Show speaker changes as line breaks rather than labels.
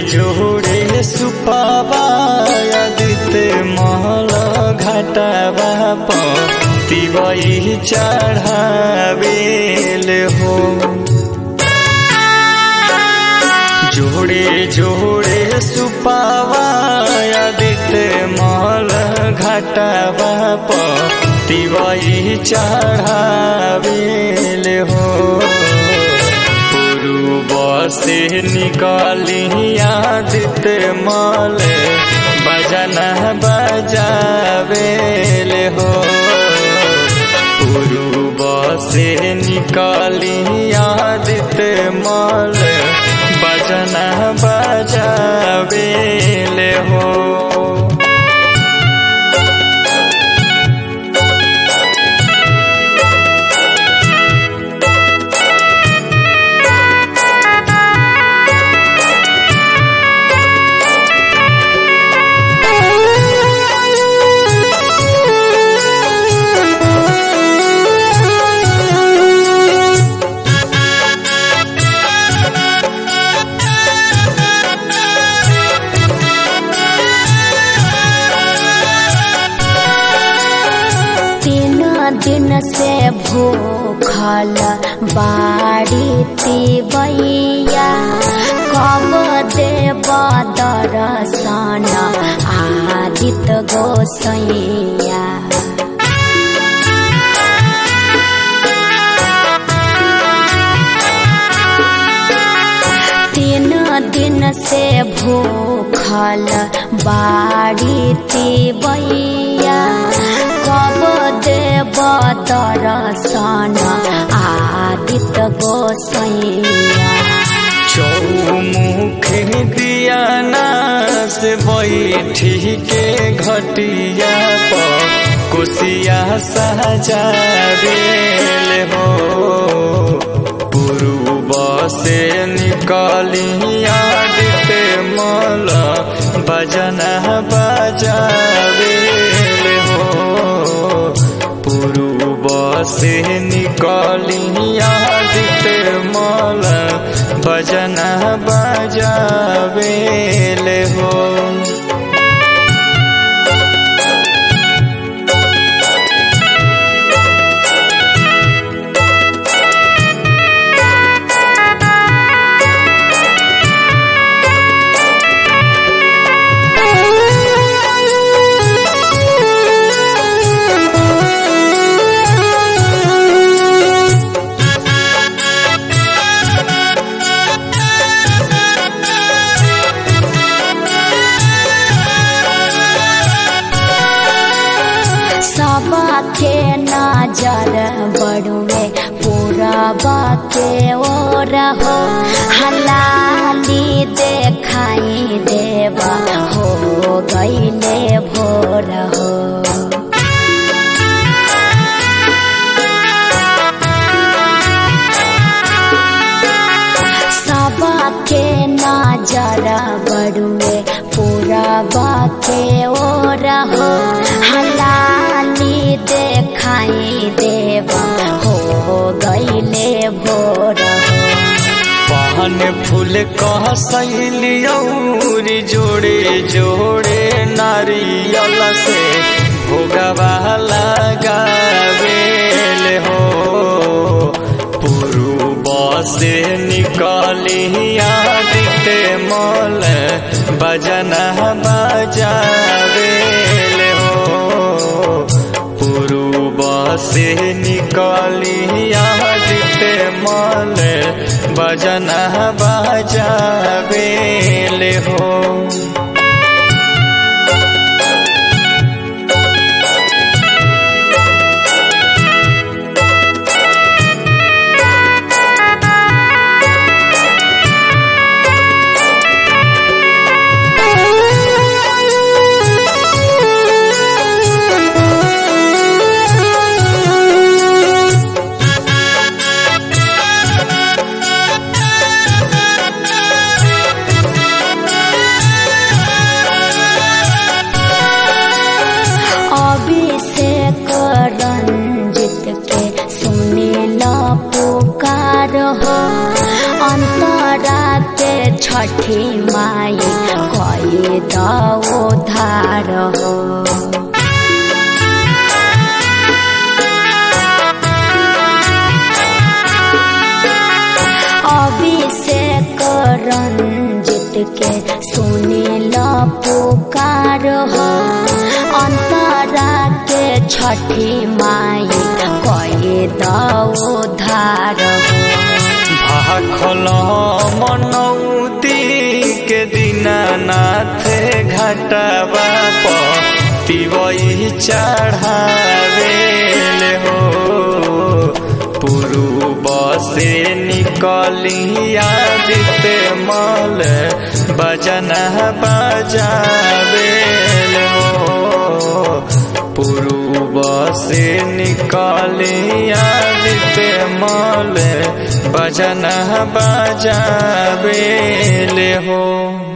जोड़े सुपावादित महल घाटावा तिवई चढ़ावेल हो जोड़े जोड़े सुपावादित महल घाटावा तिवई चढ़ावेल हो पूर्व से निकाली आदित मल बजन बजावेल हो पूर्व से निकाली आदित मल बजन बजावेल हो
तीन दिन से भूखल बाड़ी तिबैया कब देव दर्शन आदित गोसैया तीन दिन से भूखल बाड़ी तिबैया कब देव दर्शन आदित गोसैया
चौमुख दिया नास बैठी के घटिया पर कुसिया सजावेल हो पूर्व से निकाली आदित मल बजन बजावेल हो पूर्व से निकाली आदित मल भजन बजावेल हो
सबके नजर बड़ुए पूरबा के ओर हो हलाली देखाई देवा हो गईले भोर हो सबके नजर बड़ुए पूरबा के ओर हो हलाली देखाई देवा हो गईले भोर हो
पान फूल कह सैलियौरी जोड़े जोड़े नारियल से भोगवा लगावेल हो पूर्व से निकाली आदित मल बजन बजावेल हो पूर्व से निकाली आदित मल बजन बजावेल हो
छठी माई कई दो धार हो अभिषेक रंजित के सुनील पुकार हो अंतरा के छठी माई कई दो धार हो
भाखल मनौती के दीनानाथ घाटवा पिबई चढ़ावे हो पूर्व से निकली आदित्य मल बजन बजावे हो पूर्व से निकली आदित्य मल बजन बजावे हो